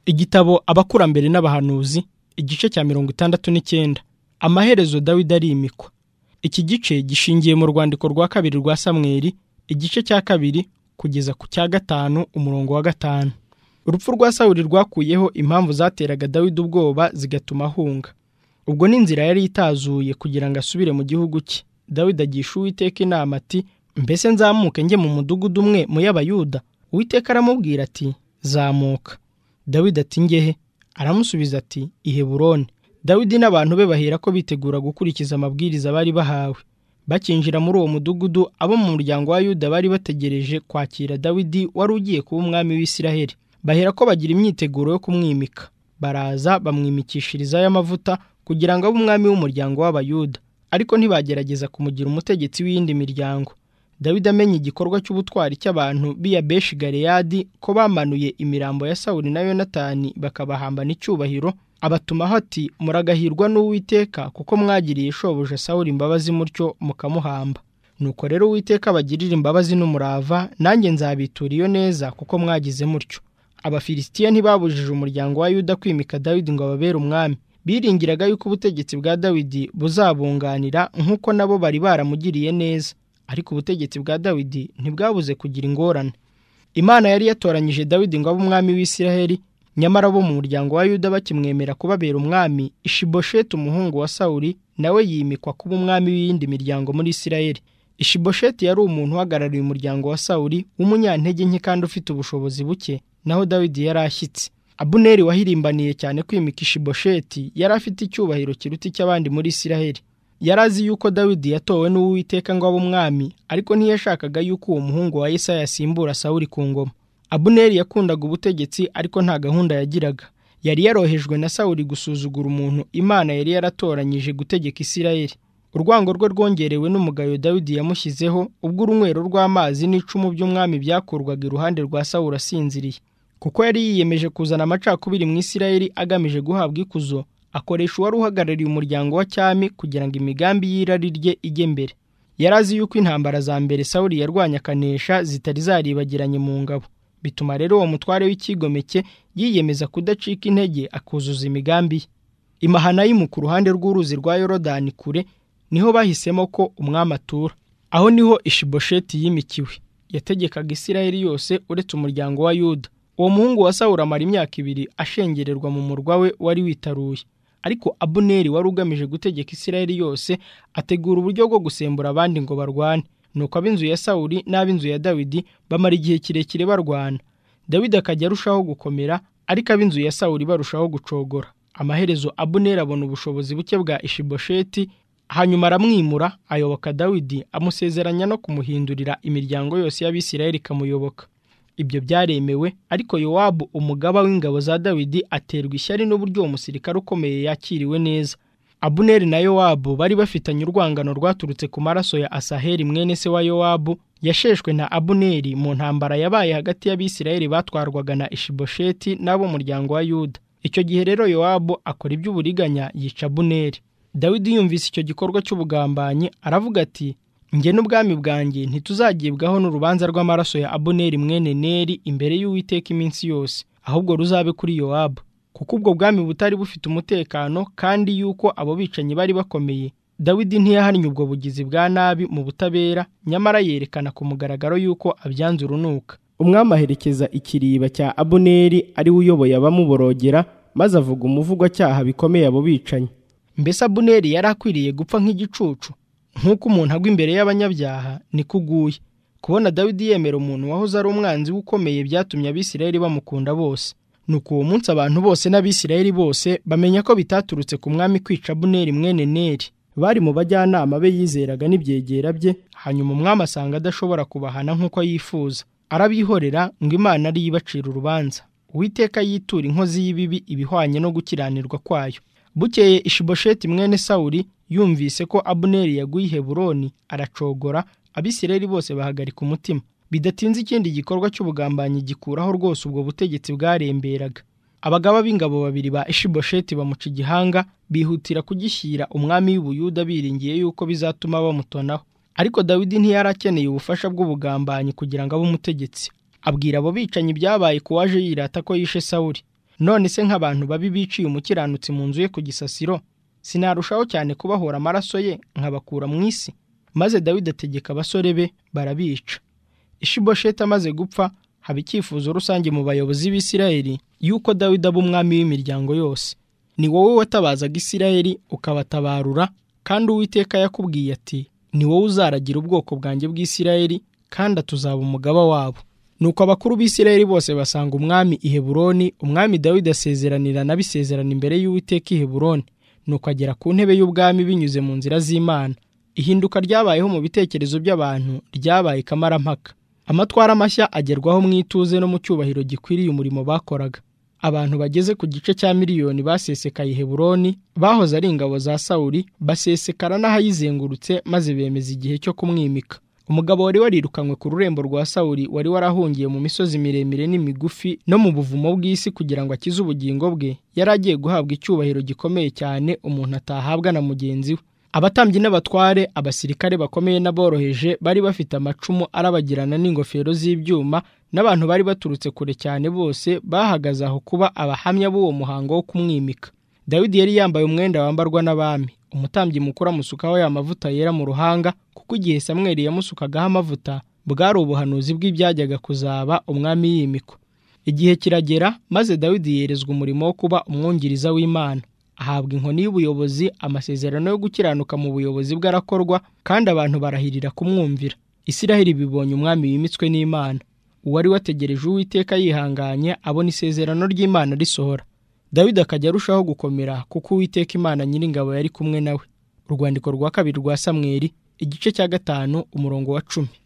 igitabo abakurambere n'abahanuzi igice cya mirongo itandatu n'icyenda amaherezo dawidi arimikwa iki gice gishingiye mu rwandiko rwa kabiri rwa samweri igice cya kabiri kugeza ku cya gatanu umurongo wa gatanu urupfu rwa sawuri rwakuyeho impamvu zateraga dawidi ubwoba zigatuma ahunga ubwo ni inzira yari itazuye kugira ngo asubire mu gihugu cye dawidi agisha uwiteka inama ati mbese nzamuke njye mu mudugudu umwe mu y'abayuda uwiteka aramubwira ati zamuka dawidi ati ngehe aramusubiza ati iheburoni dawidi n'abantu be bahera ko bitegura gukurikiza amabwiriza bari bahawe bakinjira muri uwo mudugudu abo mu muryango wa yuda bari bategereje kwakira dawidi wari ugiye kuba umwami w'isiraheli bahera ko bagira imyiteguro yo kumwimika baraza bamwimikishiriza y'amavuta kugira ngo abe umwami w'umuryango w'abayuda ariko ntibagerageza kumugira umutegetsi w'iyindi miryango dawidi amenya igikorwa cy'ubutwari cy'abantu b'iya beshi galeyadi ko bamanuye imirambo ya sawuli na yonatani bakabahamba n'icyubahiro abatumaho ati muragahirwa n'uwiteka kuko mwagiriye shobuja sawuli imbabazi mutyo mukamuhamba nuko rero uwiteka abagirira imbabazi n'umurava nanjye nzabitura iyo neza kuko mwagize mutyo abafilisitiya ntibabujije umuryango wa yuda kwimika dawidi ngo ababere umwami biringiraga yuko ubutegetsi bwa dawidi buzabunganira nk'uko nabo bari baramugiriye neza ariko ubutegetsi bwa dawidi ntibwabuze kugira ingorane imana yari yatoranyije dawidi ngo abe umwami w'isiraheli nyamara bo mu muryango wa yuda bakimwemera kubabera umwami ishibosheti umuhungu wa sawuri nawe yimikwa kuba umwami w'iyindi miryango muri isiraheli ishibosheti yari umuntu uhagarariye umuryango wa sawuri w'umunyantege nke kandi ufite ubushobozi buke naho dawidi yari ashyitse abuneri wahirimbaniye cyane kwimika ishibosheti yari afite icyubahiro kiruta icy'abandi muri isiraheli yari azi yuko dawidi yatowe n'uwiteka ngo abe umwami ariko ntiyashakaga yuko uwo muhungu wa yesaya yasimbura sawuri ku ngoma abuneri yakundaga ubutegetsi ariko nta gahunda yagiraga yari yarohejwe na sawuri gusuzugura umuntu imana yari yaratoranyije gutegeka isirayeli urwango rwe rwongerewe n'umugayo dawidi yamushyizeho ubwo urunywero rw'amazi n'icumu by'umwami byakurwaga iruhande rwa sawuri asinziriye kuko yari yiyemeje kuzana amacakubiri mu isirayeli agamije guhabwa ikuzo akoresha uwari uhagarariye umuryango wa cyami kugira ngo imigambi y'irari rye ijye mbere yari azi yuko intambara za mbere sawuri yarwanya akanesha zitari zaribagiranye mu ngabo bituma rero uwo mutware w'icyigomeke yiyemeza kudacika intege akuzuza imigambi ye imahanayimu ku ruhande rw'uruzi rwa yorodani kure niho bahisemo ko umwami atura aho niho ishibosheti yimikiwe yategekaga isirayeli yose uretse umuryango wa yuda uwo muhungu wa sawuri amara imyaka ibiri ashengererwa mu murwa we wari witaruye ariko abuneri wari ugamije gutegeka isirayeli yose ategura uburyo bwo gusembura abandi ngo barwane nuko ab'inzu ya sawuri n'ab'inzu ya dawidi bamara igihe kirekire barwana dawidi akajya arushaho gukomera ariko ab'inzu ya sawuri barushaho gucogora amaherezo abuneri abona ubushobozi buke bwa ishibosheti hanyuma aramwimura ayoboka dawidi amusezeranya no kumuhindurira imiryango yose y'abisirayeli ikamuyoboka ibyo byaremewe ariko yowabu umugaba w'ingabo za dawidi aterwa ishyari n'uburyo uwo musirikare ukomeye yakiriwe neza abuneri na yowabu bari bafitanye urwangano rwaturutse ku maraso ya asaheli mwene se wa yowabu yasheshwe na abuneri mu ntambara yabaye hagati y'abisirayeli batwarwaga na ishibosheti n'ab'umuryango wa yuda icyo gihe rero yowabu akora iby'uburiganya yica abuneri dawidi yumvise icyo gikorwa cy'ubugambanyi aravuga ati njye n'ubwami bwanjye ntituzagibwaho n'urubanza rw'amaraso ya abuneri mwene neri imbere y'uwiteka iminsi yose ahubwo ruzabe kuri yowabu kuko ubwo bwami butari bufite umutekano kandi yuko abo bicanyi bari bakomeye dawidi ntiyahannye ubwo bugizi bwa nabi mu butabera nyamara yerekana ku mugaragaro yuko abyanze urunuka umwami aherekeza ikiriba cya abuneri ariwe uyoboye abamuborogera maze avuga umuvugwacyaha bikomeye abo bicanyi mbese abuneri yari akwiriye gupfa nk'igicucu nk'uko umuntu agwa imbere y'abanyabyaha niko uguye kubona dawidi yemera umuntu wahoze ari umwanzi we ukomeye byatumye abisirayeli bamukunda bose nuko uwo munsi abantu bose n'abisirayeli bose bamenya ko bitaturutse ku mwami kwica buneri mwene neri bari mu bajyanama be yizeraga n'ibyegera bye hanyuma umwami asanga adashobora kubahana nk'uko yifuza arabihorera ngo imana ariyo ibacira urubanza uwiteka yitura inkozi y'ibibi ibihwanye no gukiranirwa kwayo bukeye ishibosheti mwene sawuri yumvise ko abuneri yaguye i heburoni aracogora abisirayeli bose bahagarika umutima bidatinze ikindi gikorwa cy'ubugambanyi gikuraho rwose ubwo butegetsi bwaremberaga abagaba b'ingabo babiri ba ishibosheti bamuca igihanga bihutira kugishyira umwami w'ubuyuda biringiye yuko bizatuma bamutonaho ariko dawidi ntiyari akeneye ubufasha bw'ubugambanyi kugira ngo abe umutegetsi abwira abo bicanyi byabaye ku waje yirata ko yishe sawuri none se nk'abantu babi biciye umukiranutsi mu nzu ye ku gisasiro sinarushaho cyane kubahora amaraso ye nkabakura mu isi maze dawidi ategeka abasore be barabica ishibosheti amaze gupfa haba icyifuzo rusange mu bayobozi b'isirayeli y'uko dawidi aba umwami w'imiryango yose ni wowe watabazaga isirayeli ukabatabarura kandi uwiteka yakubwiye ati ni wowe uzaragira ubwoko bwanjye bw'isirayeli kandi atuzaba umugaba wabo nuko abakuru b'isirayeli bose basanga umwami i heburoni umwami dawidi asezeranira n'abisezerana imbere y'uwiteka i heburoni nuko agera ku ntebe y'ubwami binyuze mu nzira z'imana ihinduka ryabayeho mu bitekerezo by'abantu ryabaye ikamarampaka amatwara mashya agerwaho mu ituze no mu cyubahiro gikwiriye umurimo bakoraga abantu bageze ku gice cya miliyoni basesekaye i heburoni bahoze ari ingabo za sawuri basesekara n'ahayizengurutse maze bemeza igihe cyo kumwimika umugabo wari warirukanywe ku rurembo rwa sawuri wari warahungiye mu misozi miremire n'imigufi no mu buvumo bw'isi kugira ngo akize ubugingo bwe yari agiye guhabwa icyubahiro gikomeye cyane umuntu atahabwa na mugenzi we abatambyi n'abatware abasirikare bakomeye n'aboroheje bari bafite amacumu arabagirana n'ingofero z'ibyuma n'abantu bari baturutse kure cyane bose bahagaze aho kuba abahamya b'uwo muhango wo kumwimika dawidi yari yambaye umwenda wambarwa n'abami umutambyi mukuru amusukaho ya mavuta yera mu ruhanga kuko igihe samweri yamusukagaho amavuta bwari ubuhanuzi bw'ibyajyaga kuzaba umwami yimikwa igihe kiragera maze dawidi yerezwa umurimo wo kuba umwungiriza w'imana ahabwa inkoni y'ubuyobozi amasezerano yo gukiranuka mu buyobozi bwe arakorwa kandi abantu barahirira kumwumvira isiraheli bibonye umwami wimitswe n'imana uwari wategereje uwiteka yihanganye abona isezerano ry'imana risohora dawidi akajya arushaho gukomera kuko uwiteka imana nyiringabo yari kumwe nawe urwandiko rwa kabiri rwa samweri igice cya gatanu umurongo wa cumi